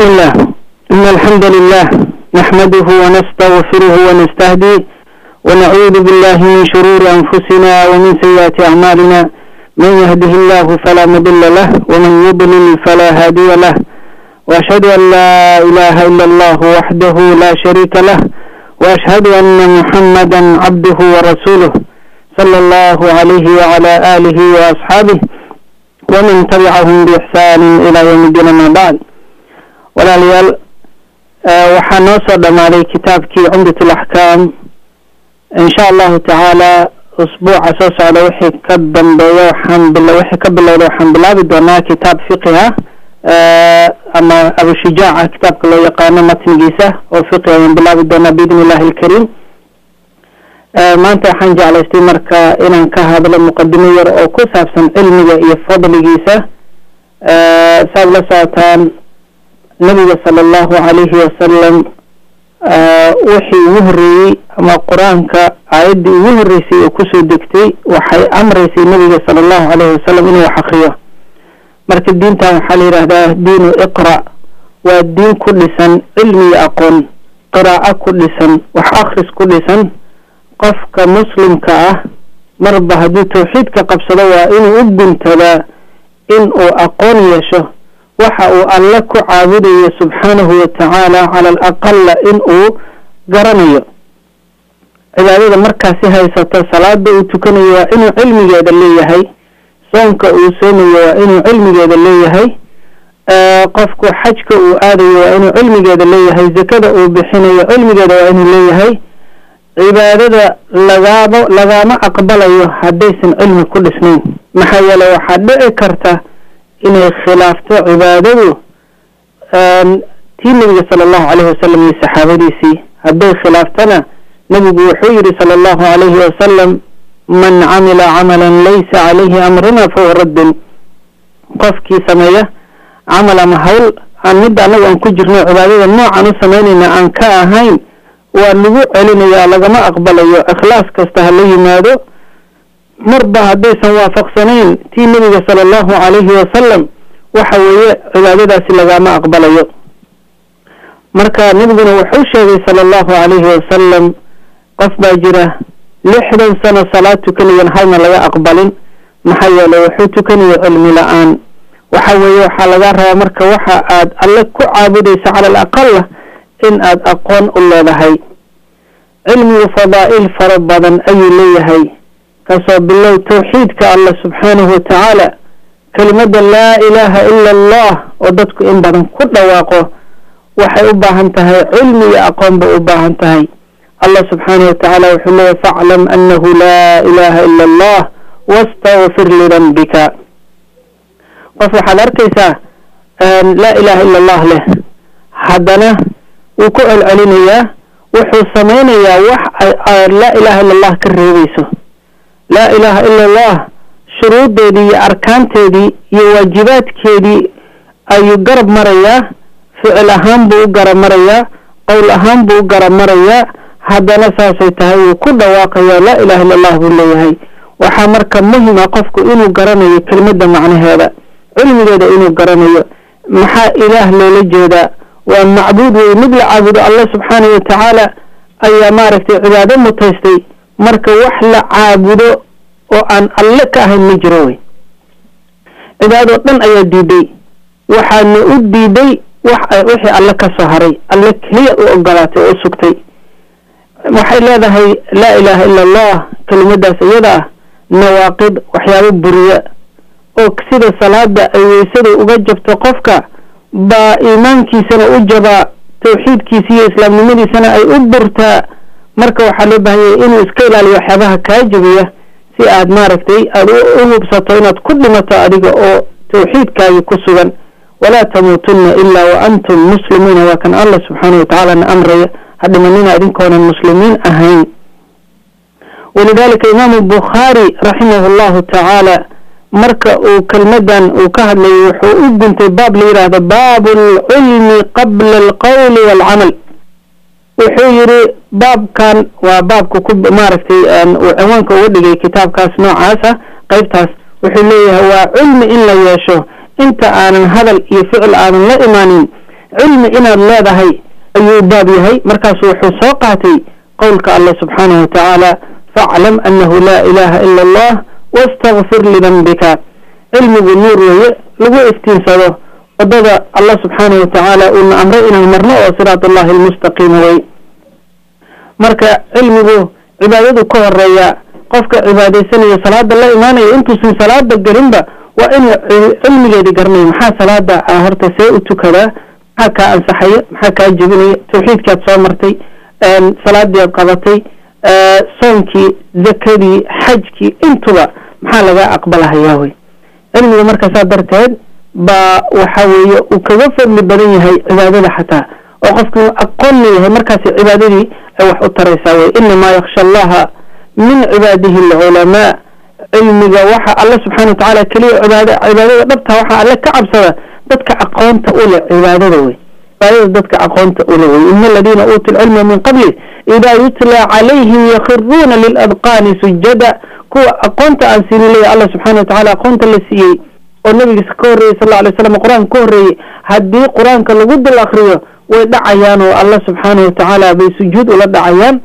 بسم الله إن الحمد لله نحمده ونستغفره ونستهديه ونعوذ بالله من شرور أنفسنا ومن سيئات أعمالنا من يهده الله فلا مضل له ومن يضلل فلا هادي له وأشهد أن لا إله إلا الله وحده لا شريك له وأشهد أن محمدا عبده ورسوله صلى الله عليه وعلى آله وأصحابه ومن تبعهم بإحسان إلى يوم الدين ما بعد walaalayaal waxaa noo soo dhamaaday kitaabkii cumdat alaxkaam insha allahu tacaala usbuuca soo socda wixii ka dambeeya waxaan bil wixii ka bilowda waxaan bilaabi doonaa kitaab fiqiha ama abushujaaca kitaabka loo yaqaano matnigiisa oo fiqi ayaan bilaabi doonaa biidn illahi alkariim maanta waxaan jeclaystay marka inaan ka hadlo muqadimo yar oo ku saabsan cilmiga iyo fadligiisa saad la socotaan nabiga sala allahu calayhi wasalam wixii ugu horreeyey ama qur-aanka aayaddii ugu horreysay oo kusoo degtay waxay amreysay nabiga sala allahu calayhi wasalam inuu wax akriyo marka diintan waxaa la yidhaahdaa diinu iqra waa diin ku dhisan cilmi iyo aqoon qiraaco ku dhisan wax akris ku dhisan qofka muslimka ah marba hadduu tawxiidka qabsado waa inuu u guntadaa in uu aqoon yeesho waxa uu alle ku caabudayo subxaanahu watacaala cala al aqala in uu garanayo cibaadada markaasi haysato salaada uu tukanayo waa inuu cilmigeeda leeyahay soonka uu soomayo waa inuu cilmigeeda leeyahay qofku xajka uu aadayo waa inuu cilmigeeda leeyahay zakada uu bixinayo cilmigeeda waa inuu leeyahay cibaadada lagaaba lagama aqbalayo haddaysan cilmi ku dhisnayn maxaa yeele waxaa dhici karta inay khilaafto cibaadadu tii nabiga sala allahu calayhi wasalam iyo saxaabadiisii hadday khilaaftana nabigu wuxuu yihi sala allahu calayhi wasalam man camila camalan laysa calayhi amruna fahuwa raddun qofkii sameeya camal ama hawl aan midda annaga aan ku jirno cibaadada noocan u samaynayna aan ka ahayn waa lagu celinayaa lagama aqbalayo ikhlaas kasta ha la yimaado marba haddaysan waafaqsanayn tii nabiga sala allahu calayhi wasalam waxa weeye cibaadadaasi lagama aqbalayo marka nabiguna wuxuu sheegay sala allahu calayhi wasalam qof baa jira lixdan sano salaad tukanayan halna laga aqbalin maxaa yeele wuxuu tukanayo cilmi la-aan waxa weeye waxaa laga rabaa marka waxa aad alle ku caabudaysa cala al aqala in aad aqoon u leedahay cilmigu fadaa'il fara badan ayuu leeyahay kasoo bilow tawxiidka allah subxaanahu watacaala kelimada laa ilaaha ila allah oo dadku in badan ku dhawaaqo waxay u baahan tahay cilmi iyo aqoon bay u baahan tahay allah subxaanahu watacaala wuxuu leeyahy faclam anahu laa ilaha ila allah wastagfir lidanbika qof waxaad arkaysaa laa ilaha ila allah leh haddana wuu ku celcelinayaa wuxuu samaynayaa wax laa ilaha ila allah ka reebayso laa ilaaha ila allah shuruuddeedii iyo arkaanteedii iyo waajibaadkeedii ayuu garab marayaa ficil ahaan buu u garab marayaa qowl ahaan buu u garab marayaa haddana saasay tahay wuu ku dhawaaqayaa laa ilaha illa allah buu leeyahay waxaa marka muhima qofku inuu garanayo kelmadda macnaheeda cilmigeeda inuu garanayo maxaa ilaah loola jeedaa waa macbuud wey mid la caabudo allah subxaanahu watacaala ayaa maaragtay cibaado mutaystay marka wax la caabudo oo aan alle ka ahayn ma jiro wey cibaadoo dhan ayaa diiday waxaana u diiday wax wixii alle ka soo haray alle keliya u ogolaatay oo u sugtay waxay leedahay laa ilaaha ila allah kelimadaas iyada ah nawaaqid waxyaabo buriya oo sida salaada ay weysada uga jabto qofka baa iimaankiisana u jabaa tawxiidkiisa iyo islaamnimadiisana ay u burtaa marka waxaa loo baahanyay inuu iska ilaaliyo waxyaabaha kaa jabiya si aad maaragtay aada u hubsato inaad ku dhimato adiga oo tawxiidkaagi ku sugan walaa tamuutunna ilaa wa antum muslimuuna waa kan allah subxaana watacaala na amraya ha dhimanina idinkoonan muslimiin ahayn walidalika imaamu bukhaari raximahu llahu tacaala marka uu kelmadan uu ka hadlayay wuxuu u guntay baab la yidhaahdo baabu alcilmi qabla alqowli waalcamal wuxuu yidhi baabkan waa baabka ku maaragtay uu ciwaanka uga dhigay kitaabkaas noocaasa qeybtaas wuxuu leeyahay waa cilmi in la yeesho inta aanan hadal iyo ficil aanan la imaanin cilmi inaad leedahay ayuu baab yahay markaasu wuxuu soo qaatay qowlka allah subxaanahu watacaala faclam annahu laa ilaaha ila allah wastakfir lidanbika cilmigu nuur weeye lagu iftiinsado wadada allah subxaanahu watacaala uuna amray inaan marno oo siraat allahi almustaqiima wey marka cilmigu cibaadadu ka horeeya qofka cibaadaysanayo salaada la imaanayo intuusan salaada gelinba waa inuu cilmigeedi garanayo maxaa salaada horta see u tukadaa maxaa kaa ansaxaya maxaa kaa jebinaya tawxiidkaad soo martay salaadii aad qabatay soonkii zakadii xajkii intuba maxaa laga aqbalahayaa wey cilmiga markaasaa darteed baa waxa weeye uu kaga fadli badan yahay cibaadada xataa oo qofku aqoon leeyahay markaasi cibaadadii ay wax u taraysaa wey inamaa yaksha allaha min cibaadihi alculamaa cilmiga waxa alla subxana wa tacaala keliya cibaad cibaadada dhabta waxaa alle ka cabsada dadka aqoonta u leh cibaadada wey cibaadada dadka aqoonta u leh wey ina aladiina uutuu lcilma min qabli idaa yutla calayhim yakhiruuna liladqaani sujada kuwa aqoonta aan siinin leeya alla subxana wa tacala aqoonta la siiyey oo nabigiisa ka horreeyey sal alay slam qur-aanka ka horreeyey haddii qur-aanka lagu dul akriyo way dhacayaan oo allah subxaana wa tacaala bay sujuud ula dhacayaan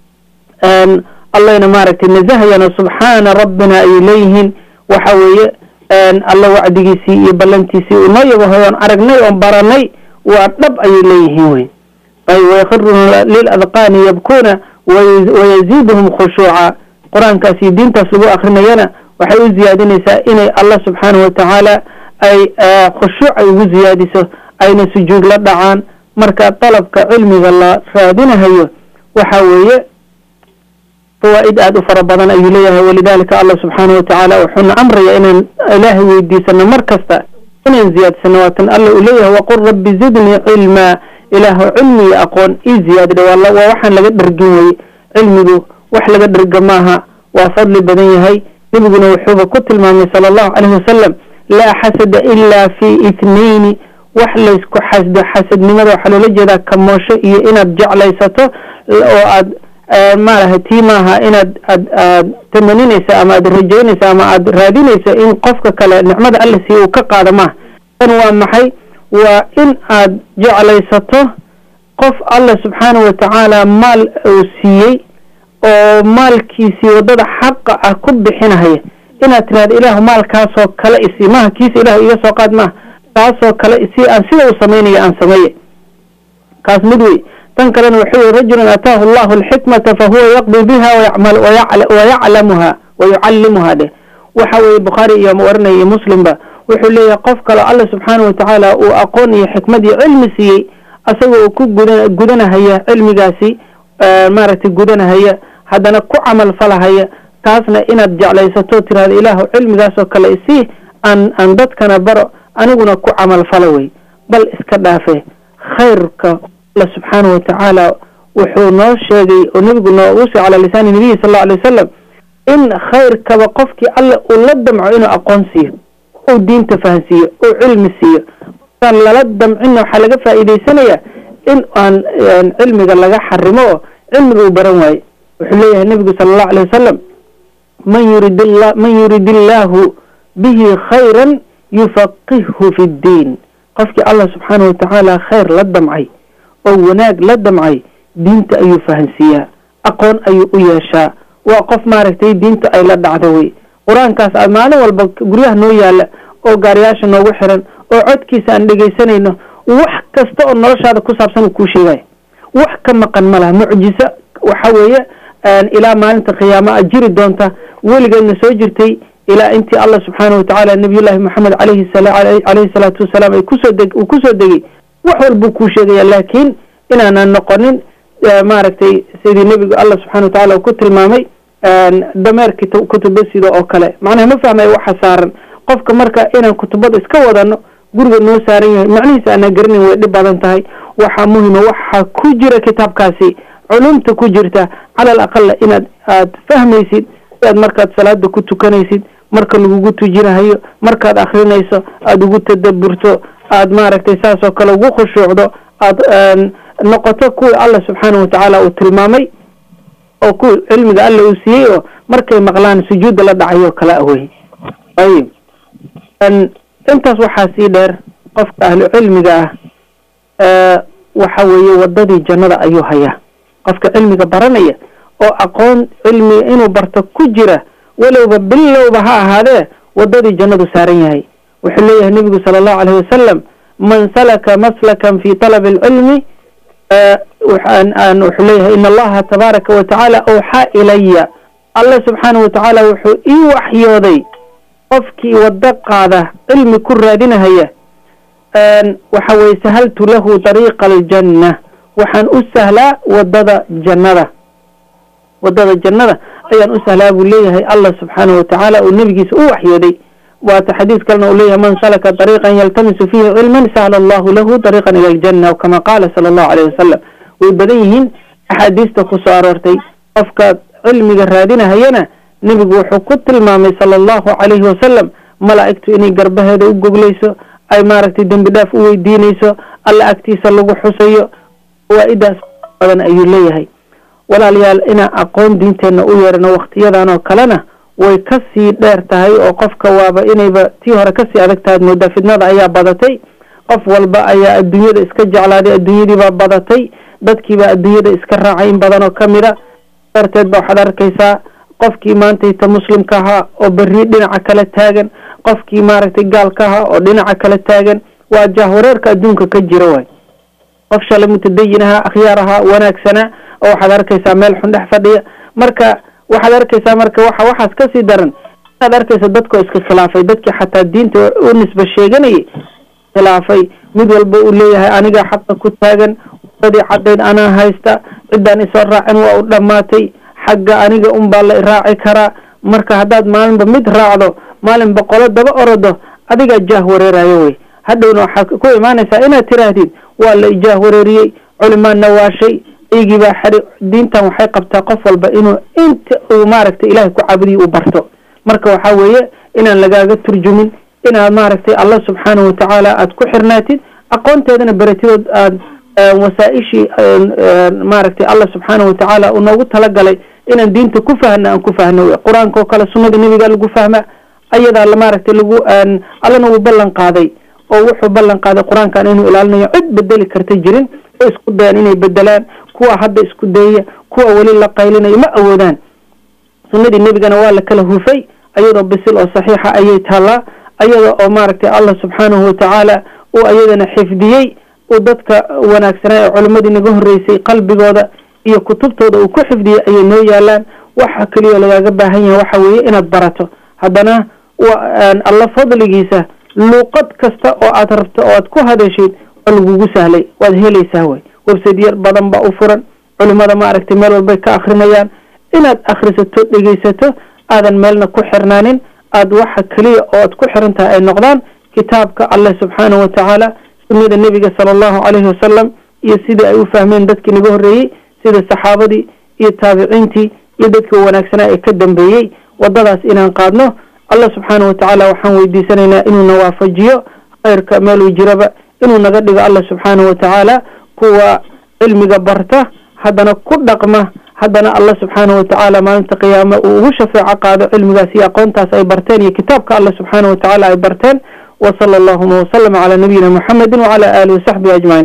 allayna maaragtay nazahayaan oo subxaana rabbina ayay leeyihiin waxa weeye alla wacdigiisii iyo ballantiisii uu noo yabahoy oon aragnay oon baranay waa dhab ayay leeyihiin wey wayakhiruuna liladqaani yabkuuna wayaziiduhum khushuuca qur-aankaas iyo diintaas lagu akrinayana waxay u ziyaadinaysaa inay allah subxaanahu watacaala ay khushuuc ay ugu ziyaadiso ayna sujuud la dhacaan marka dalabka cilmiga la raadinahayo waxa weeye fawaa'id aada u fara badan ayuu leeyahay walidalika allah subxaanahu watacaala wuxuuna amraya inaan ilaahay weydiisano mar kasta inaan ziyaadsano waatan alla uu leeyahay waqul rabbi zidnii cilmaa ilaahu cilmi iyo aqoon ii ziyaadidha waa waxaan laga dhergin weye cilmigu wax laga dherga maaha waa fadli badan yahay nebiguna wuxuuba ku tilmaamay sala allahu caleyhi wasalam laa xasada ilaa fi ithnayni wax laysku xasdo xasadnimada waxaa loola jeedaa kamoosho iyo inaad jeclaysato oo aad maaraha tii maaha inaad aad aad tamaninaysa ama aad rajaynaysa ama aad raadinaysa in qofka kale nicmada alla siiya uu ka qaado maaha tan waa maxay waa in aad jeclaysato qof alla subxaanahu watacaala maal uu siiyey oo maalkiisii waddada xaqa ah ku bixinahaya inaad tiraahdo ilaahu maalkaasoo kale isii maaha kiisa ilaahu iga soo qaad maaha kaasoo kale isii aan sida uu samaynayo aan sameeye kaas mid wey tan kalena wuxuu yihi rajulun ataahu allahu alxikmata fahuwa yaqdi biha wayaclamuha wayucallimuha dheh waxa weeye bukhaari iyo warinaya iyo muslimba wuxuu leeyahay qof kaleo alla subxaanahu watacaala uu aqoon iyo xikmad iyo cilmi siiyey asagoo uu ku guda gudanahaya cilmigaasi maaragtay gudanahaya haddana ku camal falahaya taasna inaad jeclaysato tirahda ilaahu cilmigaasoo kale isii aan aan dadkana baro aniguna ku camal falo wey bal iska dhaafe khayrka alla subxaanahu watacaala wuxuu noo sheegay oo nebigu noogu sii calaa lisaani nabiyi sal allau alay wasalam in khayrkaba qofkii alla uu la damco inuu aqoon siiyo uu diinta fahansiiyo uu cilmi siiyo aan lala damcinna waxaa laga faa'iidaysanayaa in aan cilmiga laga xarimo oo cilmiga uu baran waaye wuxuu leeyahay nebigu sala allahu alay wasalam man yurid la man yurid illaahu bihi khayran yufaqihhu fi ddiin qofkii allah subxaanahu watacaala khayr la damcay oo wanaag la damcay diinta ayuu fahansiiyaa aqoon ayuu u yeeshaa waa qof maaragtay diinta ay la dhacdo wey qur-aankaas aad maalin walba guryaha noo yaala oo gaariyaasha noogu xiran oo codkiisa aan dhegaysanayno wax kasta oo noloshaada ku saabsan uu kuu sheegaya wax ka maqan ma laha mucjiso waxa weeye ilaa maalinta qiyaama a jiri doonta weligeedna soo jirtay ilaa intii allah subxaanahu watacaala nabiyullaahi moxamed alayhi caleyhi salaatu wasalaam ay kusoo deg uu kusoo degay wax walbuu kuu sheegaya laakiin inaanan noqonin maaragtay sidii nebigu allah subxana wa tacala uu ku tilmaamay dameerki kutubasida oo kale macnaha ma fahmayo waxa saaran qofka marka inaan kutubada iska wadano guriga noo saaran yahay macnihiisa aanaa garanayn way dhib badan tahay waxaa muhima waxa ku jira kitaabkaasi culumta ku jirta cala al aqala inaad aad fahmaysid siaad markaad salaada ku tukanaysid marka lagugu tujinahayo markaad akrinayso aada ugu tadaburto aad maaragtay saas oo kale ugu khushuucdo aad noqoto kuwii allah subxaanahu watacaala uu tilmaamay oo kuwi cilmiga alla uu siiyey oo markay maqlaan sujuudda la dhacayo kala awey ayib intaas waxaa sii dheer qofka ahlu cilmiga ah waxa weeye wadadii jannada ayuu hayaa qofka cilmiga baranaya oo aqoon cilmiga inuu barto ku jira walowba bilowba ha ahaadee wadadii jannadu saaran yahay wuxuu leeyahay nebigu sala allahu alayh wasalam man salaka maslakan fi talabi alcilmi wuxuu leeyahay in allaha tabaaraka wa tacaala awxaa ilaya allah subxaanahu watacaala wuxuu ii waxyooday qofkii wado qaada cilmi ku raadinahaya waxa weye sahaltu lahu dariiqa aljanna waxaan u sahlaa wadada jannada wadada jannada ayaan u sahlaa buu leeyahay allah subxaanahu watacaala uu nebigiisa u waxyooday waata xadiis kalena uu leeyahay man salaka dariiqan yaltamisu fiihi cilman sahla allahu lahu dariiqan ila aljanna kama qaala sala allahu alayh wasalam way badan yihiin axaadiista ku soo aroortay qofka cilmiga raadinahayana nebigu wuxuu ku tilmaamay sala allahu calayhi wasalam malaa'igtu inay garbaheeda u goglayso ay maaragtay dembi dhaaf u weydiinayso alla agtiisa lagu xusayo fawaa-idaas badan ayuu leeyahay walaalayaal inaan aqoon diinteenna u yeerano waktiyadan oo kalena way ka sii dheer tahay oo qofka waaba inayba tii hore kasii adag tahay moodaa fidnada ayaa badatay qof walba ayaa adduunyada iska jeclaaday adduunyadiibaa badatay dadkiibaa adduunyada iska raacay in badan oo kamid a darteed ba waxaad arkaysaa qofkii maantayta muslimka ahaa oo berri dhinaca kala taagan qofkii maaragtay gaalka ahaa oo dhinaca kala taagan waa jahwareerka adduunka ka jira waay qof shalay mutadayin ahaa akhyaar ahaa wanaagsanaa oo waxaad arkaysaa meel xun dhex fadhiya marka waxaad arkaysaa marka waxa waxaas kasii daran inaad arkaysa dadkoo iska khilaafay dadkii xataa diinta u nisba sheeganayay khilaafay mid walba uu leeyahay anigaa xaqa ku taagan wadadii caddayd anaa haysta ciddaan isoo raacin waa u dhammaatay xagga aniga unbaa la raaci karaa marka haddaad maalinba mid raacdo maalin boqolo daba orodo adigaa jaah wareerayo wey hadhowna waxaad ku imaanaysaa inaad tiraahdid waa la ijaah wareeriyey culimaadna waashay iyagii baa xari diintan waxay qabtaa qof walba inuu inta uu maaragtay ilaahay ku caabudiyo uu barto marka waxaa weeye inaan lagaaga turjumin inaad maaragtay allah subxaanahu watacaala aad ku xirnaatid aqoonteedana baratidood aad wasaaishii maaragtay allah subxaanahu watacaala uu noogu talagalay inaan diinta ku fahna aan ku fahno qur-aanka oo kale sunnada nebiga lagu fahma ayadaa maaragtay lagu allana wuu ballan qaaday oo wuxuu ballan qaaday qur-aankan inuu ilaalinayo cid bedeli karta jirin oo isku dayaan inay bedelaan kuwa hadda isku dayaya kuwa weli la qaylinayo ma awoodaan sunnadii nebigana waa la kala hufay ayadoo bisil oo saxiixa ayay taallaa ayada oo maaragtay allah subxaanahu watacaala uu ayadana xifdiyey uu dadka wanaagsanaa ee culimmadii naga horreysay qalbigooda iyo kutubtooda uu ku xifdiyey ayay noo yaalaan waxa keliya lagaaga baahan yahay waxa weeye inaad barato haddana alla fadligiisa luuqad kasta oo aad rabto oo aad ku hadashid waa lagugu sahlay waad helaysaa way website yar badan baa u furan culimada maaragtay meel walbay ka akrinayaan inaad akrisato dhegeysato aadan meelna ku xirnaanin aad waxa keliya oo aad ku xiran tahay ay noqdaan kitaabka alleh subxaanahu watacaala sunnada nebiga sala allahu calayhi wasalam iyo sidii ay u fahmeen dadkii naga horreeyey sida saxaabadii iyo taabiciintii iyo dadkii wanaagsanaa ee ka dambeeyey waddadaas inaan qaadno allah subxaanahu watacaala waxaan weydiisanaynaa inuuna waafajiyo khayrka meeluu jiraba inuu naga dhigo allah subxaanahu watacaala kuwa cilmiga barta haddana ku dhaqma haddana allah subxaanahu watacaala maalinta qiyaame uu ugu shafeeco qaado cilmigaas iyo aqoontaas ay barteen iyo kitaabka allah subxaanahu watacaala ay barteen wa sala allahuma wasalama calaa nabiyina muxamedin wacala aalihi wasaxbihi ajmaciin